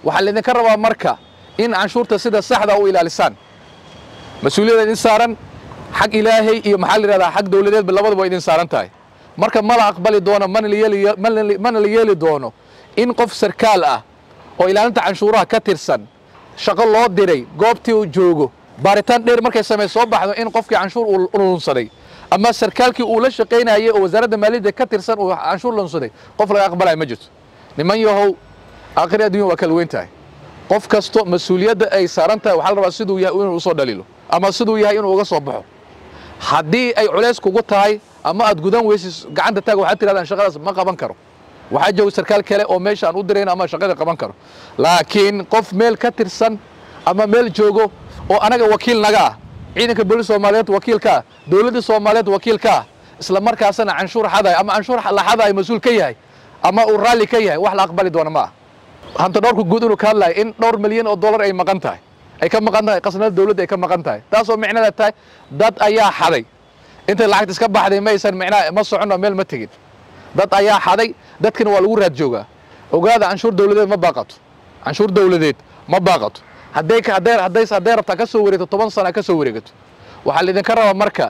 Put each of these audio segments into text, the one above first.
waxaa laydinka rabaa marka in canshuurta sida saxda u ilaalisaan mas-uuliyadda idin saaran xag ilaahay iyo maxaa la yidhahdaa xag dowladeedba labadaba idin saaran tahay marka ma la aqbali doono mana la yeeli mana la yeeli doono in qof sarkaal ah oo ilaalinta canshuuraha ka tirsan shaqo loo diray goobtii uu joogo baaritaan dheer markay samey soo baxdo in qofkii canshuur uu lunsaday ama sarkaalkii uu la shaqaynayay oo wasaaradda maaliyadda ka tirsan uu canshuur lunsaday qof laga aqbalaya ma jirto niman yahow aakhiri addunya waa kala weyn tahay qof kasto mas-uuliyadda ay saaran tahay waxaa la rabaa siduu yahay inuu usoo dhaliilo ama siduu yahay inuu uga soo baxo haddii ay culays kugu tahay ama aad gudan weysis gacanta taag waxaad tirahdaan shaqadaas ma qaban karo waxaa jooga sarkaal kale oo meesha aan u dirayn ama shaqada qaban karo laakiin qof meel ka tirsan ama meel joogo oo anaga wakiil naga ah ciidanka booliis soomaaliyeed wakiilka ah dowladda soomaaliyeed wakiilka ah isla markaasana canshuur xadayo ama canshuur la xadayo mas-uul ka yahay ama uu raalli ka yahay wax la aqbali doona ma ah hanta dhowrka guud inuu ka hadlayo in dhowr milyan oo dollar ay maqan tahay ay ka maqan tahay qasnada dowladda ay ka maqan tahay taasoo micnada tahay dad ayaa xaday intay lacagta iska baxday maysan micnaha ma soconno meel ma tegin dad ayaa xaday dadkina waa lagu raad joogaa ogaada canshuur dowladeed ma baaqato canshuur dowladeed ma baaqato hadday hadday hadday hadday rabtaa ka soo wareegto toban sana ka soo wareegato waxaa laydinka rabaa marka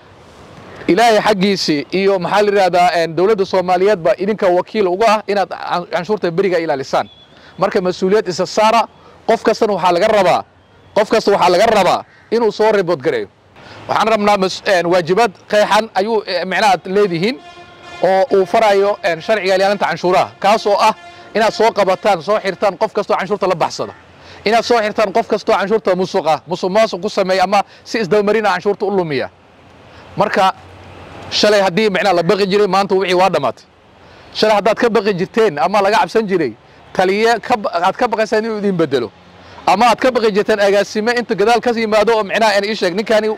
ilaahay xaggiisii iyo maxaa la yidhahdaa dowladda soomaaliyeedba idinka wakiil uga ah inaad canshuurta beriga ilaalisaan marka mas-uuliyad isa saara qof kastana waxaa laga rabaa qof kasta waxaa laga rabaa inuu soo ribood gareeyo waxaan rabnaa waajibaad qeexan ayuu micnaha ad leedihiin oo uu farayo sharciga ilaalinta canshuuraha kaas oo ah inaad soo qabataan soo xirtaan qof kastoo canshuurta la baxsada inaad soo xirtaan qof kastoo canshuurta musuqa musuq maasuq ku sameeya ama si isdabamarina canshuurta u lumiya marka shalay haddii micnaha la baqi jiray maanta wixii waa dhammaatay shalay haddaad ka baqi jirteen ama laga cabsan jiray taliye aad ka baqaysaan inuu idin bedelo ama aad ka baqi jirteen agaasime inta gadaal ka yimaado oo micnaha ii sheeg ninkani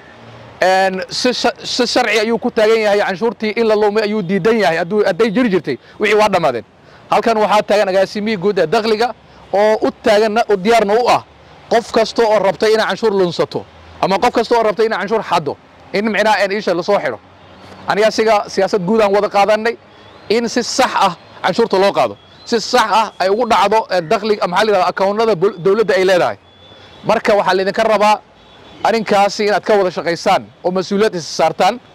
si sharci ayuu ku taagan yahay canshuurtii in la lumay ayuu diidan yahay hadday jiri jirtay wixii waa dhammaadeen halkan waxaa taagan agaasimihii guud ee dakhliga oo u taagan diyaarna u ah qof kasta oo rabtay inay canshuur lunsato ama qof kasta oo rabtay inay canshuur xaddo in micnaha isha lasoo xidho aniga siga siyaasad guud aan wada qaadanay in si sax ah canshuurta loo qaado si sax ah ay ugu dhacdo dakhliga maxaa la yidhahda akoonnada dowladda ay leedahay marka waxaa laydinka rabaa arrinkaasi inaad ka wada shaqaysaan oo mas-uuliyad isa saartaan